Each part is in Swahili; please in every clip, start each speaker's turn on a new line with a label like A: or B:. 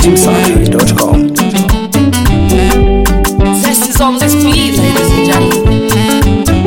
A: dachimsafi.com.
B: Zest is on this beat, ladies and gentlemen.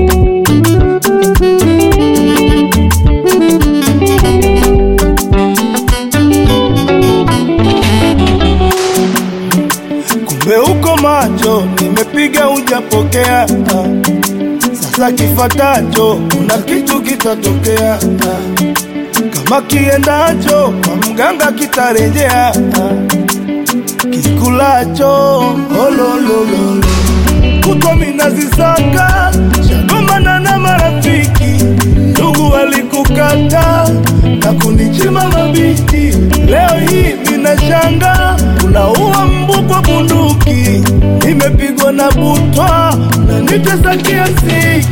C: kumbe uko macho, nimepiga hujapokea. ah. Sasa kifatacho, kuna kitu kitatokea. ah. Kama kiendacho kwa mganga kitarejea. ah. Kikulacho ololololo, kutwa minazisaka shagomana na marafiki, ndugu walikukata na kunichima mabiti. Leo hii minashanga unaua mbu kwa bunduki, nimepigwa na butwa na nitesa kiasi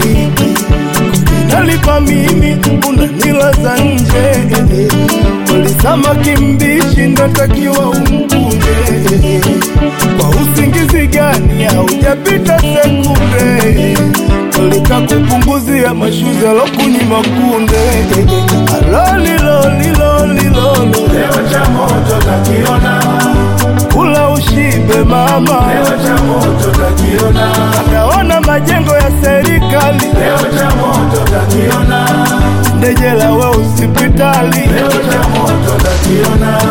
C: nalipa mimi, unanilaza nje. Walisama kimbishi ndatakiwa umkunde. Kwa usingizi gani haujapita sekunde? Walika kupunguzia mashuzi alokunyima kunde. Alolilolilolilolo, leo cha moto takiona, kula ushibe mama, leo cha moto takiona, ataona majengo ya serikali, leo cha moto takiona, ndejela we hospitali, leo cha moto takiona.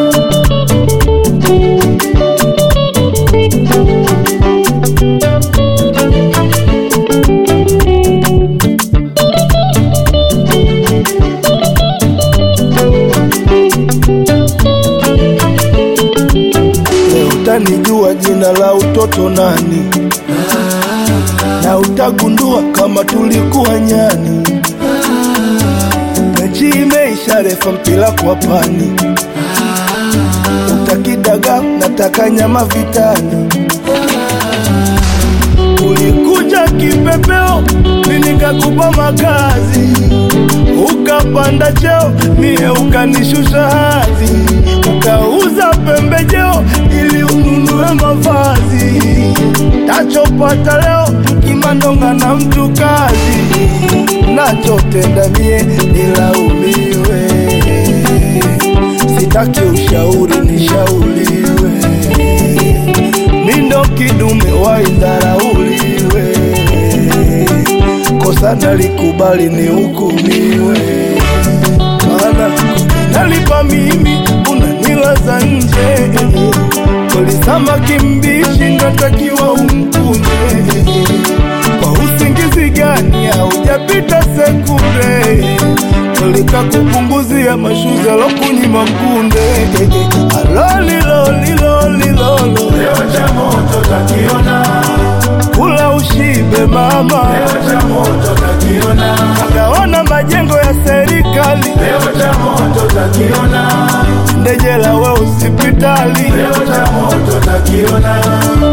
C: Leo utanijua jina la utoto nani, na utagundua kama tulikuwa nyani. Mechi imeisha, refa mpira kwa pani, utakidaga nataka nyama vitani. Ulikuja kipepeo, mimi nikakupa makazi, ukapanda cheo, mie ukanishusha hadhi, ukauza pembejeo ili ununue mavazi. Tachopata leo kimandonga na mtu kazi, nachotenda mie nilaumiwe, sitaki ushauri nishauriwe mindo kidume waidharauliwe, kosa nalikubali ni hukumiwe, maana nalipa mimi, unanilaza nje, kolisama kimbishi natakiwa umkunde, kwa usingizi gani haujapita sekunde Kolika kupunguzia mashuzi alokunyima kunde alolilolilolilolo leo cha moto takiona kula ushibe mama leo cha moto takiona akaona majengo ya serikali leo cha moto takiona ndejela we hospitali leo cha moto takiona